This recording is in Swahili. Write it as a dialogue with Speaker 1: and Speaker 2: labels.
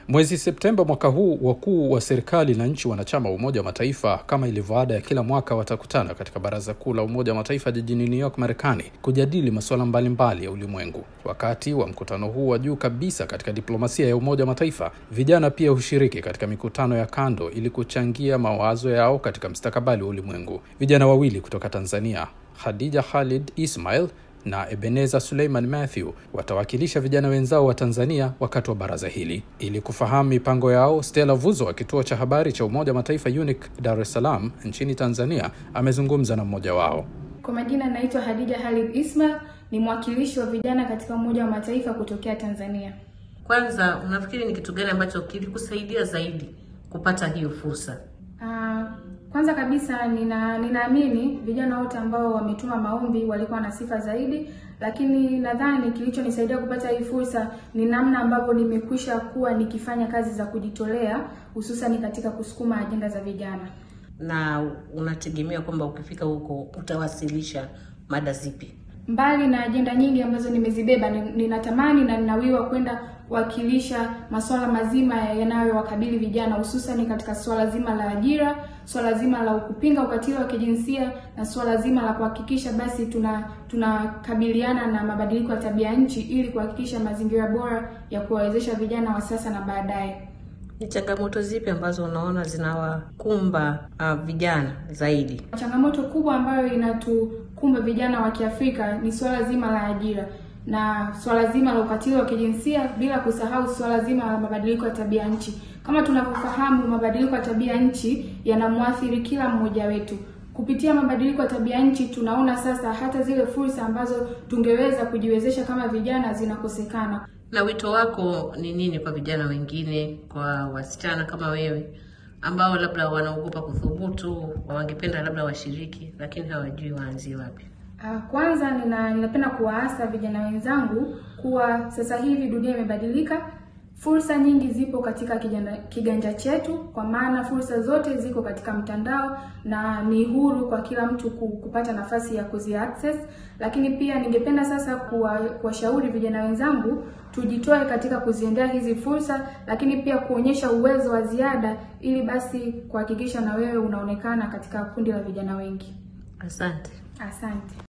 Speaker 1: Mwezi Septemba mwaka huu, wakuu wa serikali na nchi wanachama wa Umoja wa Mataifa kama ilivyo ada ya kila mwaka watakutana katika Baraza Kuu la Umoja wa Mataifa jijini New York, Marekani, kujadili masuala mbalimbali ya ulimwengu. Wakati wa mkutano huu wa juu kabisa katika diplomasia ya Umoja wa Mataifa, vijana pia hushiriki katika mikutano ya kando ili kuchangia mawazo yao katika mustakabali wa ulimwengu. Vijana wawili kutoka Tanzania, Khadija Khalid Ismail na Ebeneza Suleiman Matthew watawakilisha vijana wenzao wa Tanzania wakati wa baraza hili. Ili kufahamu mipango yao, Stella Vuzo wa kituo cha habari cha Umoja wa Mataifa UNIC Dar es Salaam nchini Tanzania amezungumza na mmoja wao.
Speaker 2: Kwa majina naitwa Hadija Halid Ismail, ni mwakilishi wa vijana katika Umoja wa Mataifa kutokea Tanzania.
Speaker 3: Kwanza, unafikiri ni kitu gani ambacho kilikusaidia zaidi kupata hiyo fursa?
Speaker 2: Uh, kwanza kabisa nina ninaamini vijana wote ambao wametuma maombi walikuwa na sifa zaidi, lakini nadhani kilichonisaidia kupata hii fursa ni namna ambavyo nimekwisha kuwa nikifanya kazi za kujitolea, hususan katika kusukuma ajenda za vijana.
Speaker 3: Na unategemea kwamba ukifika huko utawasilisha mada zipi?
Speaker 2: Mbali na ajenda nyingi ambazo nimezibeba, ninatamani na ninawiwa kwenda kuwakilisha masuala mazima yanayowakabili vijana, hususan katika suala zima la ajira, suala zima la kupinga ukatili wa kijinsia na suala zima la kuhakikisha basi tuna tunakabiliana na mabadiliko ya tabia nchi ili kuhakikisha mazingira bora ya kuwawezesha vijana wa sasa na baadaye.
Speaker 3: Ni changamoto zipi ambazo unaona zinawakumba uh, vijana zaidi?
Speaker 2: Changamoto kubwa ambayo inatukumba vijana wa Kiafrika ni suala zima la ajira na swala zima la ukatili wa kijinsia bila kusahau swala zima la mabadiliko ya tabia nchi. Kama tunavyofahamu, mabadiliko ya tabia nchi yanamwathiri kila mmoja wetu. Kupitia mabadiliko ya tabia nchi, tunaona sasa hata zile fursa ambazo tungeweza kujiwezesha kama vijana zinakosekana.
Speaker 3: Na wito wako ni nini kwa vijana wengine, kwa wasichana kama wewe ambao labda wanaogopa kuthubutu, wangependa labda washiriki, lakini hawajui waanzie wapi?
Speaker 2: Kwanza nina, ninapenda kuwaasa vijana wenzangu kuwa sasa hivi dunia imebadilika. Fursa nyingi zipo katika kijana, kiganja chetu, kwa maana fursa zote ziko katika mtandao na ni huru kwa kila mtu kupata nafasi ya kuzi access. Lakini pia ningependa sasa kuwashauri vijana wenzangu tujitoe katika kuziendea hizi fursa, lakini pia kuonyesha uwezo wa ziada ili basi kuhakikisha na wewe unaonekana katika kundi la vijana wengi.
Speaker 3: Asante.
Speaker 2: Asante.